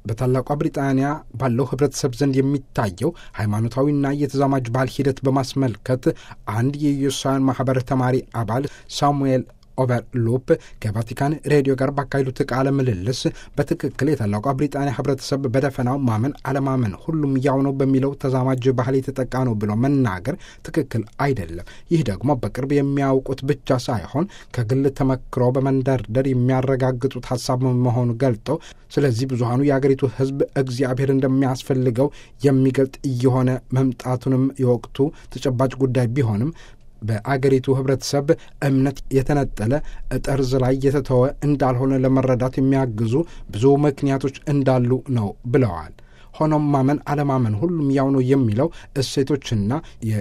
በታላቋ ብሪጣንያ ባለው ህብረተሰብ ዘንድ የሚታየው ሃይማኖታዊና የተዛማጅ ባህል ሂደት በማስመልከት አንድ የኢየሱሳውያን ማህበር ተማሪ አባል ሳሙኤል ኦቨርሎፕ ከቫቲካን ሬዲዮ ጋር ባካሄዱት ቃለ ምልልስ በትክክል የታላቋ ብሪጣንያ ህብረተሰብ በደፈናው ማመን አለማመን ሁሉም ያው ነው በሚለው ተዛማጅ ባህል የተጠቃ ነው ብሎ መናገር ትክክል አይደለም። ይህ ደግሞ በቅርብ የሚያውቁት ብቻ ሳይሆን ከግል ተመክሮ በመንደርደር የሚያረጋግጡት ሀሳብ መሆኑ ገልጠው ስለዚህ ብዙሀኑ የአገሪቱ ህዝብ እግዚአብሔር እንደሚያስፈልገው የሚገልጥ እየሆነ መምጣቱንም የወቅቱ ተጨባጭ ጉዳይ ቢሆንም በአገሪቱ ህብረተሰብ እምነት የተነጠለ ጠርዝ ላይ የተተወ እንዳልሆነ ለመረዳት የሚያግዙ ብዙ ምክንያቶች እንዳሉ ነው ብለዋል። ሆኖም ማመን አለማመን ሁሉም ያው ነው የሚለው እሴቶችና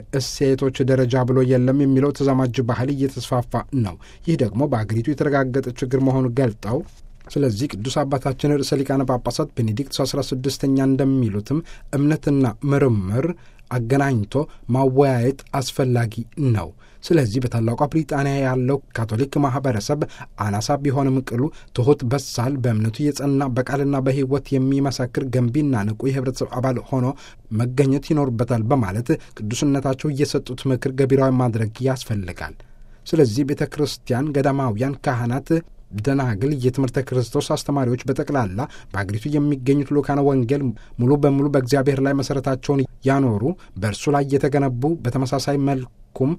የእሴቶች ደረጃ ብሎ የለም የሚለው ተዛማጅ ባህል እየተስፋፋ ነው። ይህ ደግሞ በአገሪቱ የተረጋገጠ ችግር መሆኑን ገልጠው ስለዚህ ቅዱስ አባታችን ርዕሰ ሊቃነ ጳጳሳት ቤኔዲክት አስራ ስድስተኛ እንደሚሉትም እምነትና ምርምር አገናኝቶ ማወያየት አስፈላጊ ነው። ስለዚህ በታላቋ ብሪጣንያ ያለው ካቶሊክ ማህበረሰብ አናሳ ቢሆንም ቅሉ ትሑት፣ በሳል፣ በእምነቱ የጸና በቃልና በሕይወት የሚመሰክር ገንቢና ንቁ የህብረተሰብ አባል ሆኖ መገኘት ይኖርበታል በማለት ቅዱስነታቸው እየሰጡት ምክር ገቢራዊ ማድረግ ያስፈልጋል። ስለዚህ ቤተ ክርስቲያን፣ ገዳማውያን፣ ካህናት ደናግል የትምህርተ ክርስቶስ አስተማሪዎች በጠቅላላ በአገሪቱ የሚገኙት ልኡካነ ወንጌል ሙሉ በሙሉ በእግዚአብሔር ላይ መሠረታቸውን ያኖሩ በእርሱ ላይ የተገነቡ በተመሳሳይ መልኩም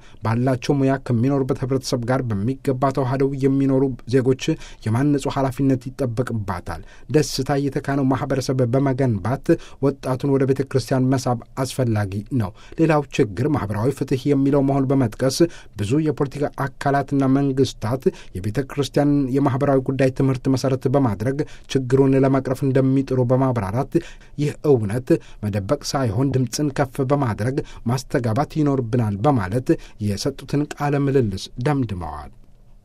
ባላቸው ሙያ ከሚኖሩበት ህብረተሰብ ጋር በሚገባ ተዋህደው የሚኖሩ ዜጎች የማነጹ ኃላፊነት ይጠበቅባታል። ደስታ የተካነው ማህበረሰብ በመገንባት ወጣቱን ወደ ቤተ ክርስቲያን መሳብ አስፈላጊ ነው። ሌላው ችግር ማህበራዊ ፍትህ የሚለው መሆን በመጥቀስ ብዙ የፖለቲካ አካላትና መንግስታት የቤተ ክርስቲያን የማህበራዊ ጉዳይ ትምህርት መሰረት በማድረግ ችግሩን ለመቅረፍ እንደሚጥሩ በማብራራት ይህ እውነት መደበቅ ሳይሆን ድምፅን ከፍ በማድረግ ማስተጋባት ይኖርብናል በማለት የሰጡትን ቃለ ምልልስ ደምድመዋል።